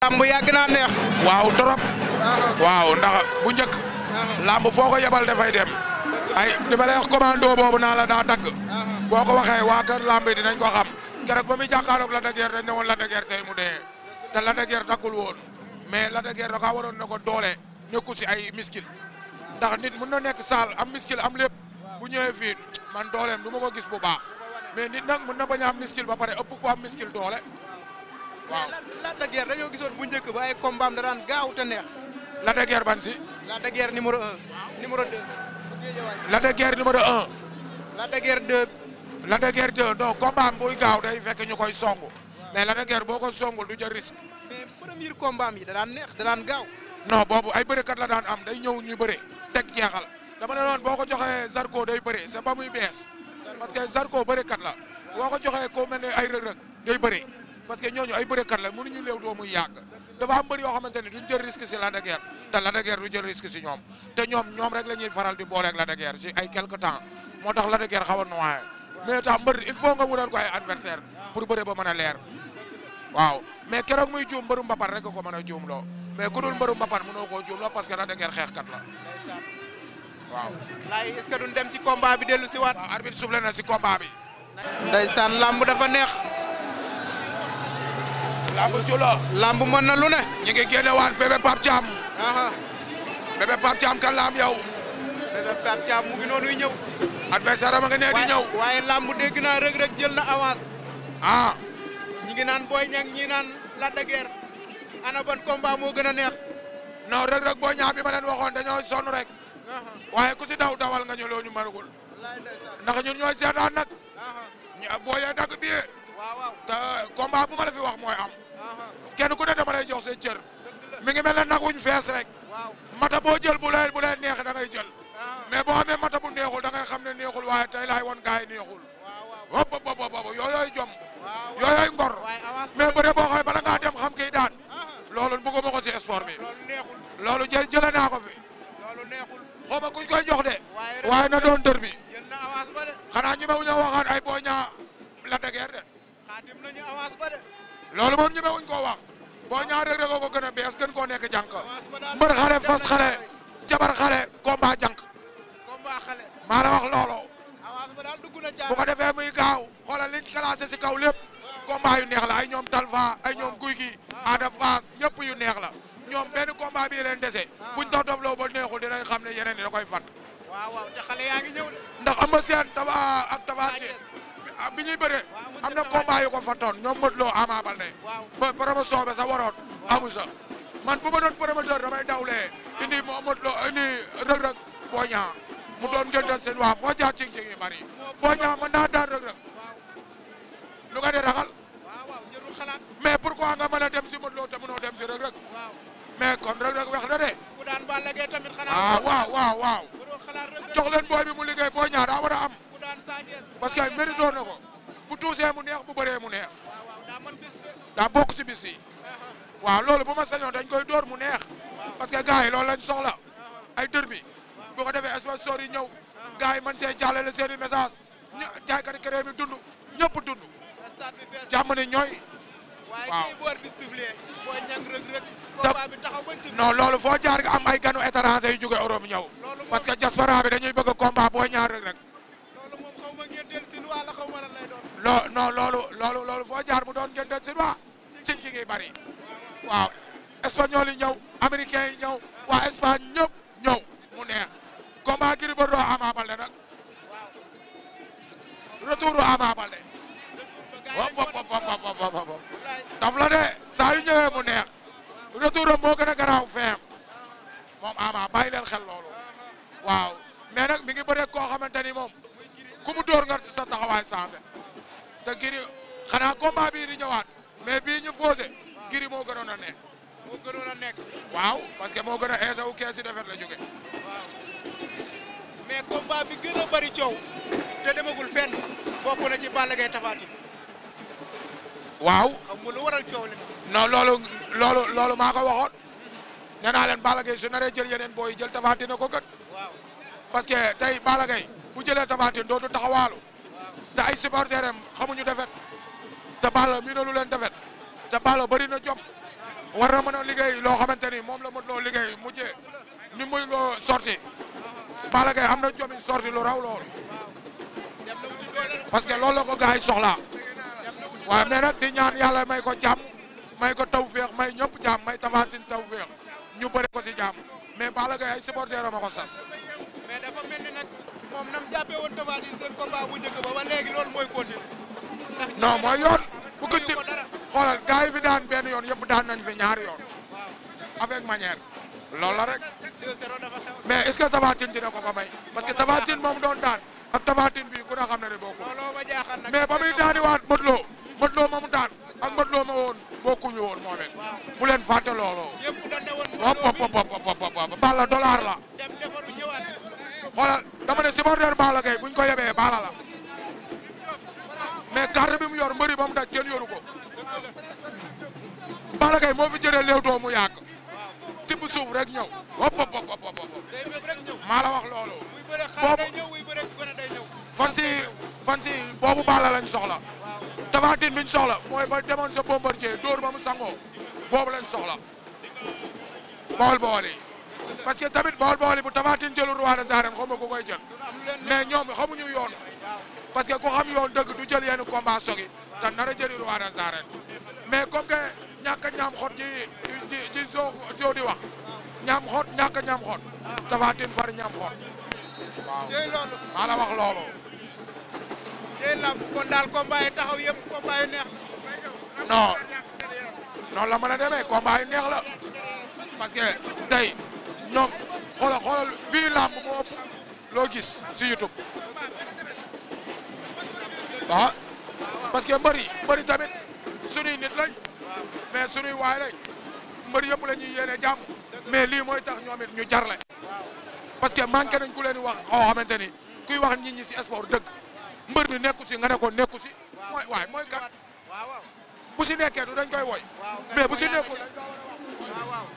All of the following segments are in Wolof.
lamb yàgg naa neex. waaw trop. waaw ndax bu njëkk. lamb foo ko yebal dafay dem. ay dama lay wax commando boobu naa la daa dagg. boo ko waxee waa kër lamb yi dinañ ko xam. keroog ba muy jàkkaarloog Lac de Guiers dañ ne woon Lac de Guiers tey mu dee. te Lac de Guiers daggul woon. mais Lac de Guiers da kaa waroon ne ko doole nekku si ay miskil. ndax nit mun na nekk saal am miskil am lépp. bu ñëwee fii man dooleem du ma ko gis bu baax. mais nit nag mun na bañ a am miskil ba pare ëpp ko am miskil doole. waaw mais Lac de Guiers dañoo gisoon bu njëkk ba ay combat am da daan gaaw te neex. Lac de Guiers ban si. Lac de Guiers numéro un. numéro deux. Lac de Guiers numéro un. Lac de Guiers deux. Lac de Guiers deux non combat am buy gaaw day fekk ñu koy songu mais Lac de Guiers boo ko songul du jël risque. mais premier combat am yi da daan neex da daan gaaw. non boobu ay bërekat la daan am day ñëw ñu bëre teg jeexal dama ne noon boo ko joxee Zarko day bëre c'est ba muy bees parce que Zarko bërekat la boo ko joxee ko mel ne ay rëg-rëg day bëre parce que ñooñu ay bërekat la mënuñu léew doo muy yàgg dafa am bëri yoo xamante ni duñ jël risque si Lac de Guiers te Lac de Guiers du jël risque si ñoom te ñoom ñoom rek la ñuy faral di booleeg Lac de Guiers si ay quelque temps moo tax Lac de Guiers xaw a noyé mais tax mbër il faut nga wutal ko ay adversaire pour bëre ba mën a leer waaw mais keroog muy juum mbëru mbapat rek ko mën a juum loo mais ku dul mbëru mbapat mënoo koo juum loo parce que Lac de Guiers xeexkat la waaw. laay est-ce que duñ dem ci combat bi dellu si waat. waaw arbitre soufflé na si combat bi. ndeysaan lamb dafa neex. lamb jula lamb mën na lu ne. ñi ngi génne waat bébé Pape Thiam. aha bébé Pape Thiam kan la am yow. bébé Pape Thiam mu ngi noonuy ñëw. adversaire am nga nee di ñëw. waaye lamb dégg naa Reug Reug jël na avance. ah ñi ngi naan Boy Niang ñi naan Lac de Guiers. ana ban combat moo gën a neex. non rek rek boo ñaa bi ma leen waxoon dañoo sonn rek. aha waaye ku si daw dawal nga ñu loo ñu mënagul. wallaay ndeysaan. ndax ñun ñooy seetaan nag. aha ñu boo yee dagg bi waaw waaw. te combat bu ma la fi wax mooy am. aha kenn ku ne dama lay jox seen cër. dëgg la mi ngi mel ne nag wuñ fees rek. waaw. mata boo jël bu lay bu lay neex da ngay jël. aha mais boo amee mata bu neexul da ngay xam ne neexul waaye tey laay won gaay yi neexul. waaw waaw. hop hop hop hop yooyooy jom. waaw waaw. yooyooy ngor. waaye avance mais bëre boo xoolee bala ngaa dem xam kii daan. aha loolu bëgguma ko si sport bi. loolu neexul. loolu jë jëlee naa ko fi. loolu neexul. xaw ma kuñ koy jox de. waaye rek waaye na doon dër bi. jël na avance ba de. xanaa ñi ma wuñu waxaat ay boo ñaa la degeer de. xaatim nañu avance ba de. loolu moom ñi ma wuñ koo wax. boo ñaa rek rek ko gën a bees gën koo nekk jànk. avance ba daal mbër xale dem fas nañu xale tey. jabar xale combat jànk. combat xale. maa la wax loolu. avance ba daal dugg na bu jaar. ko defee muy gaaw xoolal liñ classé si kaw lépp combat yu neex la ay ñoom Talfa ay ñoom Guy gi Ada Fass yëpp yu neex la ñoom benn combat bii leen dese buñ dof dof loo ba neexul dinañ xam ne yeneen yi da koy fat waaw waaw te xale yaa ngi ñëw de. ndax Eumeu Sène Tapha ak Tapha Tine bi ñuy bëree am na combat yu ko fattoon ñoom Modou Lo Ama Baldé waaw ba promotion bi sa waroon amu sa man bu ma doon promoteur damay dawlee indi mo Modou Lo indi Reug Reug Boy Niang mu doon gëntal seen waa foo jaar cing cing yi bari Boy Niang mën naa daan Reug Reug waaw lu nga di ragal waaw waaw jërul xalaat. mais pourquoi nga mën a dem si Modou Lo te mënoo dem si Reug Reug waaw mais kon Reug Reug wax na de ku daan Balla Gaye tamit xanaa. ah waaw waaw waaw waroo xalaat rek jox leen booy bi mu liggéey Boy Niang daa war a am ku daan Sa Thiès. parce que mérito na ko bu tuusee mu neex bu bëree mu neex waaw waaw daa mën bis de. daa bokk ci bis yi waaw loolu bu ma sañoon dañ koy door mu neex parce que gars yi loolu lañ soxla ay dër bi bu ko defee sponsor yi ñëw gars yi mën see jàllale seen i message ñu jaaykati kere mi dund ñëpp dund stade bi fees. jàmm ni ñooy waaye waaw. kii boor bi sifflé. Boy Niang Reug Reug. combat bi taxaw bañ sifflé. non loolu foo jaar nga am ay ganu étranger yu jóge Europe ñëw loolu moom parce que diaspora bi dañuy bëgg combat Boy Niang Reug Reug loolu moom xaw ma ngeen sin wala xaw ma lan lay doon. loo non loolu loolu loolu foo jaar mu doon ngeen den si waa ci ci ngi bari waaw espagnol yi ñëw américain yi ñëw waa Espagne ñëpp ñëw mu neex combat Gris Bordeaux Ama Baldé nag retour Ama Baldé wop wop wop wop wop wop wop daf la de saa yu ñëwee mu neex retour am moo gën a garaaw feem moom Ama bàyyi leen xel loolu waaw mais nag mi ngi bëre koo xamante ni moom ku mu dóor nga sa taxawaay changé te Gris xanaa combat bii di ñëwaat mais bii ñu posé Gris moo gënoon a nekk moo gënoon a nekk. waaw parce que moo gën a eesawu kees yi defet la jóge mais combat bi gën a bari coow. te demagul fenn. bokk na ci Balla Gaye Tapha Tine. waaw xam nga lu waral coow li. non loolu loolu loolu maa ko waxoon nee naa leen Balla Gaye su naree jël yeneen booy jël Tapha Tine ko gën waaw parce que tey Balla Gaye bu jëlee Tapha Tine dootu taxawaalu waaw te ay supporters am xamuñu defet te Balla mii na lu leen defet te Balla bëri na jom war na mën a liggéey loo xamante ni moom la mën loo liggéey mujjee ni muy loo sorti Balla Gaye am na jom yi sorti lu raw loolu dem na wuti doole de. parce que loolu la ko gars yi soxlaa dem na wuti waaw mais nag di ñaan yàlla may ko jàmm may ko taw féex may ñëpp jàmm may tafaatin taw féex ñu bëri ko si jàmm mais Balla Gaye ay supporter ma ko sas mais dafa mel ni nag moom nam jàppee woon Tapha Tine seen combat bu njëkk ba ba léegi loolu mooy continuer. ndax ñi non nga mooy def yoon bu ko mayu tib ko dara. xoolal gars yi fi daan benn yoon yëpp daan nañ fi ñaari yoon waaw avec manière loolu la rek 2-0 dafa xew. mais est ce que Tapha Tine dina ko ko may parce que Tapha Tine moom doon daan ak Tapha Tine bii ku ne xam na ne bokkul looloo ma jaaxal nag. mais ba muy daaniwaat Modou Lo Modou Lo ma mu daan ak Modou Lo ma woon bokkuñu woon moom it waaw bu leen fàtte looloo yëpp dañ ne woon hop hop mbooloo hop hop hop hop Balla dollar la bi dem defaru ñëwaat. xoolal dama ne supporter Balla Gaye buñ ko yebee Balla la mais carte bi mu yor mbëri ba mu daj kenn yoru ko Balla Gaye moo fi jëlee léewtoo mu yàgg tibb suuf rek ñëw hop hop hop hop hop day méb rek ñëw. maa la wax loolu muy bëre xale Boobu- day ñëw muy bëre gone day ñëw. fan si fan si boobu Balla lañ soxla waaw Tapha Tine biñ soxla mooy ba demoon sa Bombardier dóor ba mu sangoo boobu lañ soxla bool bool yi parce que tamit bool bool yi bu Tapha Tine jëlul roi des arènes xaw ma ku koy jël du am lu leen ne. mais ñoom xamuñu yoon waaw parce que ku xam yoon dëgg du jël yenn combat sogi te nar a jëli roi des arènes mais comme que ñàkk a ñaam xot ji ji ji soo soo di wax ñaam xot ñàkk a ñaam xot Tapha Tine far ñaam xot waaw jëy loolu. maa la wax loolu jëy lamb kon daal combat yi taxaw yëpp combat yu neex. non noonu la mën a demee combat yi neex la parce que tey ñoom xoolal xoolal fii làmb moo ëpp loo gis si YouTube ah parce que mbëri mbëri tamit sunuy nit lañ mais sunuy waay lañ mbëri yëpp la ñuy yéene jàmm mais lii mooy tax ñoom it ñu jarle parce que manqué nañ ku leen di wax xaw xamante ni kuy wax nit ñi si sport dëgg mbër mi nekku si nga ne ko nekku si mooy waay mooy kat waaw waaw. bu si nekkee du dañ koy woy waaw nga mais ne bu ko si yaa nekkul ngi- waaw waaw.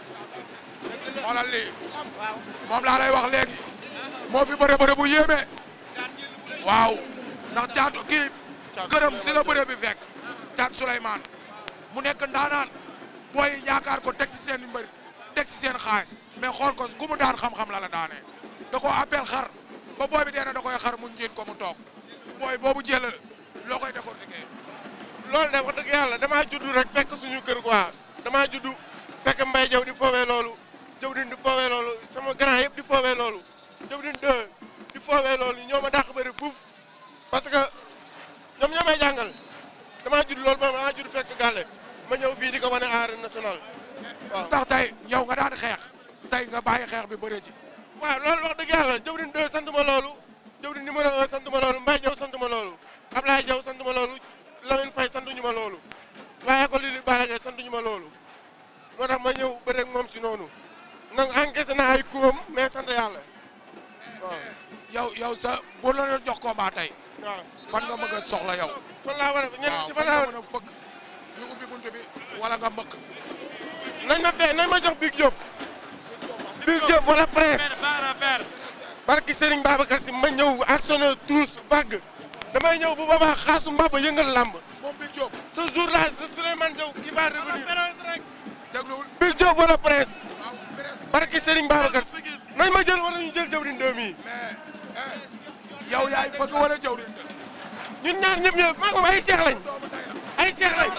xoolal lii waaw. moom laa lay wax léegi moo fi bëre bëre bu yéeme daan jël bu rëy. waaw ndax caatu kii këram si la bëre bi fekk caat Souleymane mu nekk ndaanaan booy yaakaar ko teg si seen mbër teg si seen xaalis mais xool ko ku mu daan xam-xam la la daanee da ko appel xar ba booy bi dee na da koy xar mu njiit ko mu toog booy boobu jël loo koy décortiquer loolu de wax dëgg yàlla damaa juddu rek fekk suñu kër quoi damaa juddu fekk mbay jaw di foowee loolu jawdin di foowee loolu sama grand yëpp di foowee loolu jawdin deux di foowee loolu ñoo ma dàq bëri fuuf parce que ñoom ñoo may jàngal damaa judd loolu moom damaa judd fekk gàlle ma ñëw fii di ko wane arène nationale waaw ndax tey yow nga daan xeex tey nga bàyyi xeex bi bëre ji waaw loolu wax dëgg yàlla jawdin deux sant ma loolu jawdin numéro un sant ma loolu mbay jaw sant ma loolu Ablaye Jaw sant ma loolu Lamine Faye sant ñu ma loolu waaye ko lii li Balla Gaye sant ñu ma loolu moo tax ma ñëw bëre ak moom si noonu nag encaissé naa ay kuwam mais sant yàlla waaw yow yow sa bu la doon jox combat tey waaw fan nga mëgg a soxla yow fan laa war a ñen waaw si fan fan laa nga war mën a fëkk ñu ubbi buntu bi wala nga mbëkk nañ ma fee nañ ma jox Big Diop Big Diop wala Prince barki Serigne Babacar si ma ñëw actionné tous vague damay ñëw bu boobaa xaasu mbaba yëngal làmb moom bi Diop ce jour là Souleymane Diaw qui va revenir dégluwul Big Diop wala Prince waaw presse barki Serigne Babacar si nañ ma jël wala ñu jël jawdin deux mi mais eh, yow yaay fëgg wala jëw di ñun ñaar ñëpp ñëpp maag moom ay seex lañ doomu day la ay seex lañ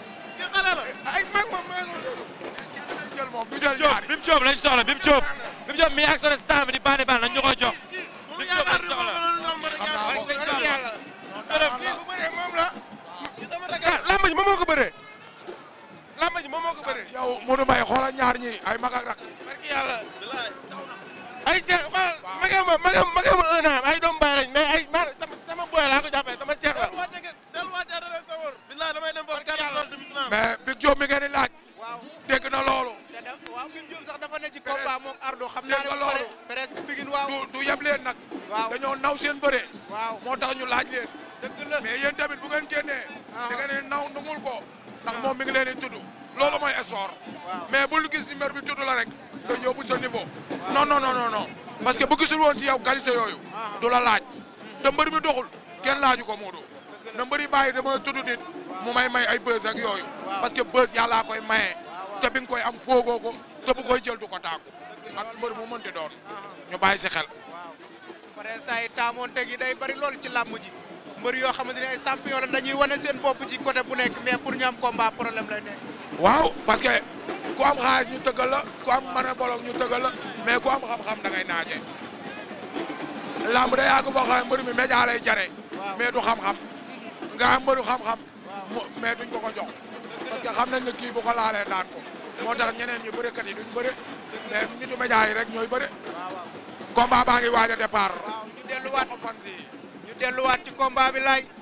ay maag moom maa kenn lay jël moom du jël Diop ñaari Bim Diop lañ soxla Bim Diop Bim Diop mi ak sore star bi di bandi bandi nañ ñu ko jox Bim Diop lañ soxla xam naa ko Sëñ Diop. yàlla dërëm bu bëree moom la ah lamba ji moom moo ko bëree lamba ji moom moo ko bëree yow Modou Mbaye xoolal ñaar ñi ay mag ak rak barki yàlla ay seex xoolal magam ma magam magam un an ay doomu baay lañ mais ay ma sama sama boy laa ko jàppee sama seex la mais Big Diop mi ngeen di laaj waaw. dégg na loolu te def waaw Big Diop sax dafa ne ci combat moog Ardo xam naa dégg ne nga bu pare loolu. presque Bigin waaw. du du yeb leen nag waaw dañoo naw seen bëre waaw moo tax ñu laaj leen dëgg la. mais yéen tamit bu ngeen génnee Ah. da ngeen di naw nungul ko ndax moom mi ngi leen di tudd loolu mooy sport waaw mais bul gis numéro bi tudd la rek nga yóbbu sa niveau non non non non non parce que bu gisul woon ci yow qualité yooyu du la laaj te mbër mi doxul kenn laaju ko Modou na mbëri bàyyi dama tudd nit mu may may ay bës ak yooyu Waaw. parce que bës yàllaa koy maye waaw. te bi nga koy am foogoo ko te bu koy jël du ko tàggu ak mbër mu mënti doon ñu bàyyi si xel waaw pare saa yi taamoonte gi day bari loolu ci làmb ji mbër yoo xamante ne ay champion la dañuy wane seen bopp ci côté bu nekk mais pour ñu am combat problème lay nekk waaw parce que ku am xaalis ñu tëggal la ku am mën a bolok ñu tëggal la mais ku am xam-xam da ngay naaje lamb day yàgg boo xam ne mbër mi média lay jare Waaw. mais du xam-xam nga am mbëru xam-xam Waaw. mu- mais duñ ko ko jox parce que xam nañ ne kii bu ko laalee daan ko moo tax ñeneen ñi bërekat yi duñ bëre mais nitu média yi rek ñooy bëre waaw waaw combat baa ngi waaj a départ waaw ñu delluwaat ko fan si ñu delluwaat ci combat bi laay